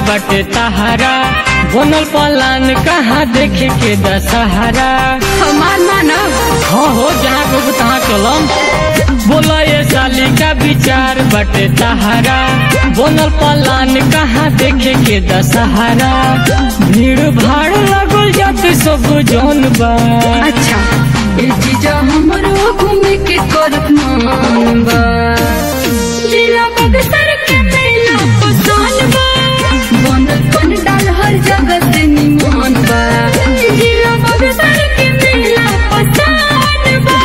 बटे तहारा बनल पलान कहाँ देखे के दशहरा हमार मानव हाँ हो जहाँ को तहाँ चलम बोला ये साली का विचार बटे तहारा बनल पलान कहाँ देखे के दशहरा भीड़ भाड़ लगल जाते सब जौन बा अच्छा ए जीजा हमरो घूमे के करत मन बा जिला बक्सर के मेला पसंद बा बनल पंडाल हर जगह से निमन बा जिला बक्सर के मेला पसंद बा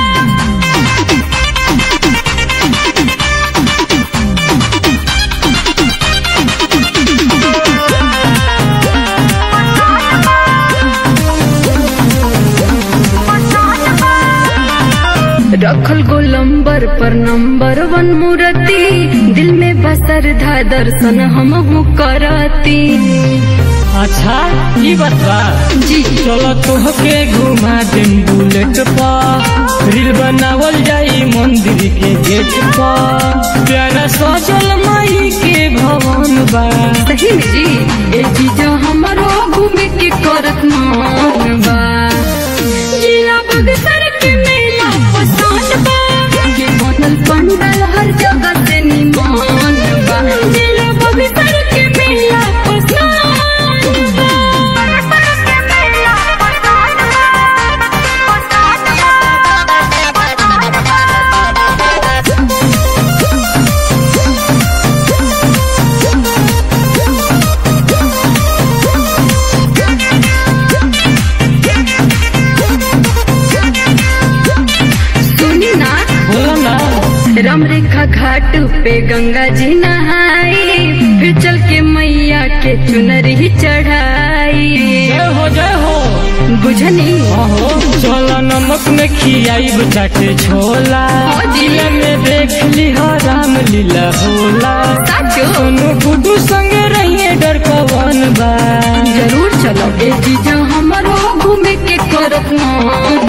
रखल गोलंबर पर नंबर वन मूर्ति दिल में बसर धा दर्शन हम करती अच्छा ये बात बा जी चलो तोहके घुमा देम बुलेट पर रील बनावल जाई मंदिर के गेट पर प्यारा सजल माई के भवन बा सही में जी ए जीजा हमारो घूमे के करत मन बा जिला बक्सर के मेला पसंद बा ये बनल पंडाल हर जगह से निमन बा जिला बक्सर के मेला पसंद बा बक्सर के मेला सुनी ना बोलो ना रामरेखा घाट पे गंगा जी नहाई फिर चल के मैया के चुनरी चढ़ाई जय हो जय हो बुझनी अहो चलो नमक में खियाई चाटे छोला हाँ जी। जिला में देख ली हो राम लीला होला साचो सोनू गुड्डू संगे रहिए डर कवन बा जरूर चलो ए जीजा हमारो घूमे के करत मन